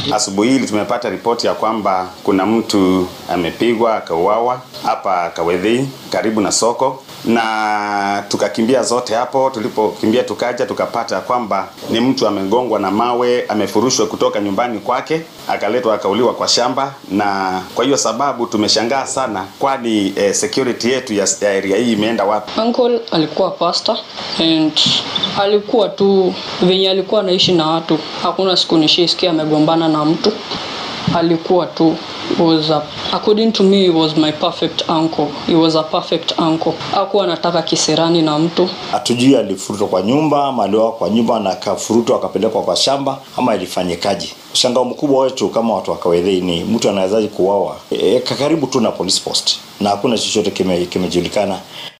Asubuhi hili tumepata ripoti ya kwamba kuna mtu amepigwa akauawa hapa Kawedhii karibu na soko, na tukakimbia zote hapo. Tulipokimbia tukaja tukapata kwamba ni mtu amegongwa na mawe, amefurushwa kutoka nyumbani kwake, akaletwa akauliwa kwa shamba, na kwa hiyo sababu tumeshangaa sana, kwani eh, security yetu ya, ya area hii imeenda wapi? Uncle alikuwa pastor and alikuwa tu venye alikuwa anaishi na watu, hakuna siku nishaisikia amegombana na mtu. Alikuwa tu was a, according to me he was my perfect uncle. He was a perfect uncle. Hakuwa anataka kisirani na mtu. Hatujui alifurutwa kwa nyumba ama aliwa kwa nyumba na akafurutwa akapelekwa kwa shamba ama ilifanyikaje. Mshangao mkubwa wetu kama watu wa Kawedhei ni mtu anawezaje kuuawa e, karibu tu na police post na hakuna chochote kime- kimejulikana.